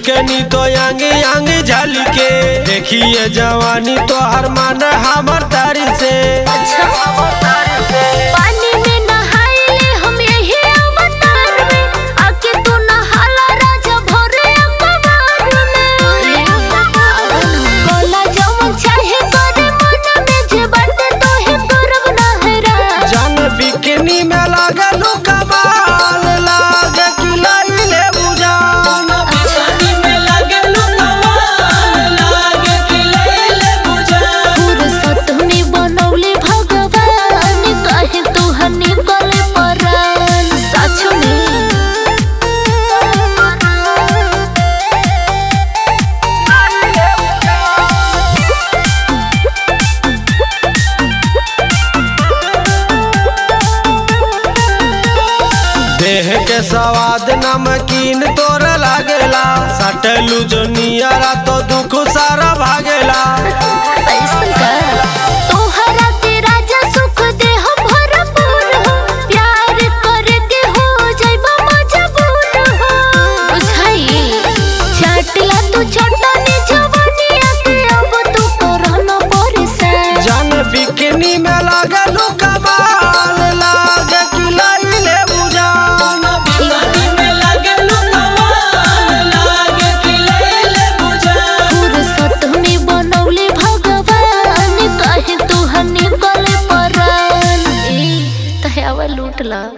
bikini तो यांगे यांगे झाली के देखिए जवानी तो हर मान हमर तारी से पानी में नहाइले हम यही अवतार में आके तू नहाला राजा भोरे अखबार में कोला जवन चाहे करे मन में जे बाटे तोहे करब नहरा जान बिकनी में लागलू कमाल लागे कि लइले बुझान फुर्सत में बनौले भगवान कहे तू हनी गले परान सच में देह के स्वाद नमकीन तोर लागेला सटलू जो नियरा तो दुख सारा भागेला ऐसन का तोहरा के राजा सुख दे हम भरपूर हो प्यार करे के हो जाइबा मजबूर हो बुझाई चाटला तू छोटा ने जवानी आके अब तू करना परेशान जान बिकनी में लागलू कमाल लागे कि लइले बुझान फुर्सत में बनौले भगवान कहे तू हनी गले परान ए तहे आवा लूट ला